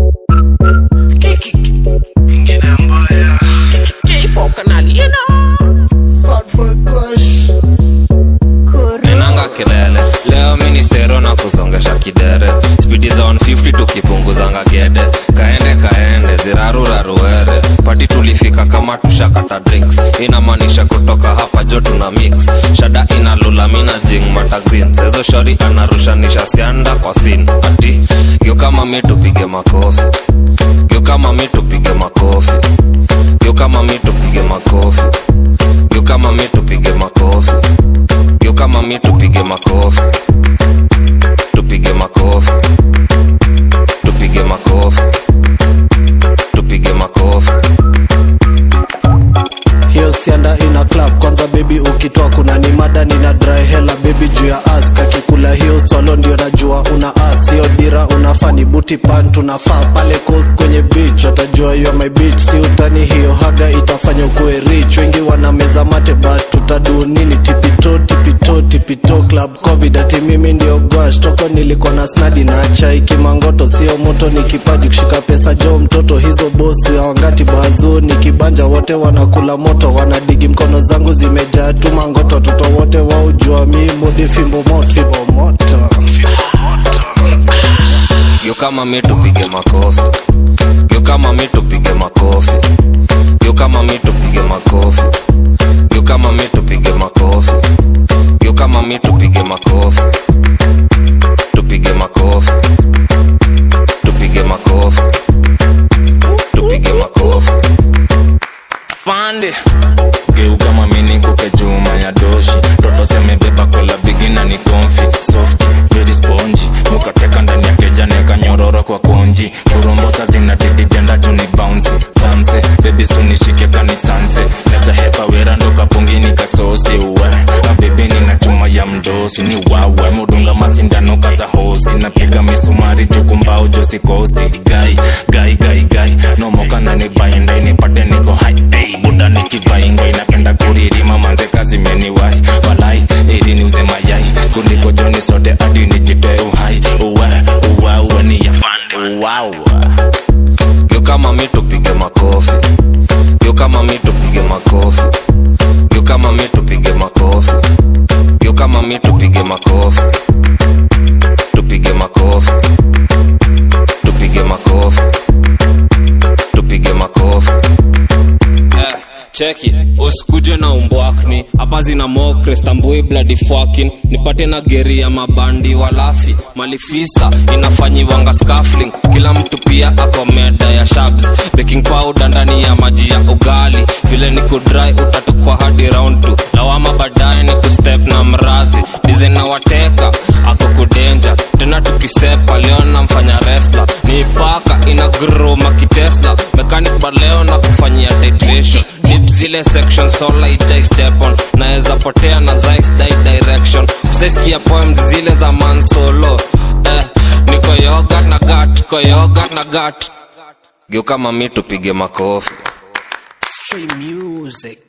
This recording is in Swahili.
nenanga kelele leo ministero na kusongesha kidere spidi za 150 tukipunguzanga gede kaende kaende ziraruraruere pati tulifika kama tushakata drinks inamaanisha kutoka hapa jo tuna mix shada inalula mina jing matazin sezo shori anarushanisha sianda kwa sin ati gyo kama mi tupige makofi gyo kama mi tupige makofi gyo kama mi tupige makofi gyo kama mi tupige makofi gyo kama mi tupige makofi tupige makofi tupige makofi tupige makofi hiyo sianda ina club kwanza bebi ukitoa kuna ni mada nina dry hela bebi juu ya as kakikula hiyo swalo ndio najua una as hiyo dira unafaa ni buti pan tunafaa pale coast kwenye beach watajua you are my beach si utani hiyo haga itafanya ukuwe rich wengi wana meza mate but tutadu nini tipito tipito tipito club covid ati mimi ndio gwash toko nilikuwa na snadi na chai kimangoto sio moto ni kipaji kushika pesa jo mtoto hizo bosi wangati bazu ni kibanja wote wanakula moto wanadigi mkono zangu zimejaa tu mangoto watoto wote waujua mi mudi fimbo moto fimbo moto gyo kama mi tupige makofi gyo kama mi tupige makofi gyo kama mi tupige makofi gyo kama mi tupige makofi gyo kama mi tupige makofi tupige makofi tupige makofi tupige makofi fande geuka mamini kupe juma ya doshi toto semebeba kola bigina ni konfi soft very spongy mukateka ndani ya keja neka nyororo kwa konji kurombosa zinatididenda juni bounce bounce bebi sunishike kanisanse neza hepa wera ndoka pungini kasosi uwe abebeni na chuma ya mdosi ni wawe mudunga masindano kaza hosi napiga misumari jukumbao josikosi gai gai gai gai nomoka nani bainda inipate niko hai hey, buda nikivainga inapenda kuririma manze kazi meniwai walai ili niuze mayai kuliko joni sote hadi nijitoe uhai uwe uwe uwe ni yafande wow. gyo kama mi tupige makofi gyo kama mi tupige makofi gyo kama mi tupige makofi gyo kama mi tupige makofi tupige makofi tupige makofi tupige makofi eh, cheki usikuje na umbwakni hapa zina mokre stambui bloody fucking nipate na geri ya mabandi walafi malifisa inafanyiwanga scafling kila mtu pia ako meda ya shabs baking powder ndani ya maji ya ugali vile ni kudry utatukwa hadi round tu lawama baadaye ni kustep na mradhi dizen na wateka ako kudenja tena tukisepa leo namfanya resla ni paka ina groma kitesla mechanic baleo na kufanyia titration dip zile section sola ijai step on naweza potea na zais dai direction usaisikia poems zile za mansolo eh, niko yoga na gat ko yoga na gat geuka mami tupige makofi Stream music.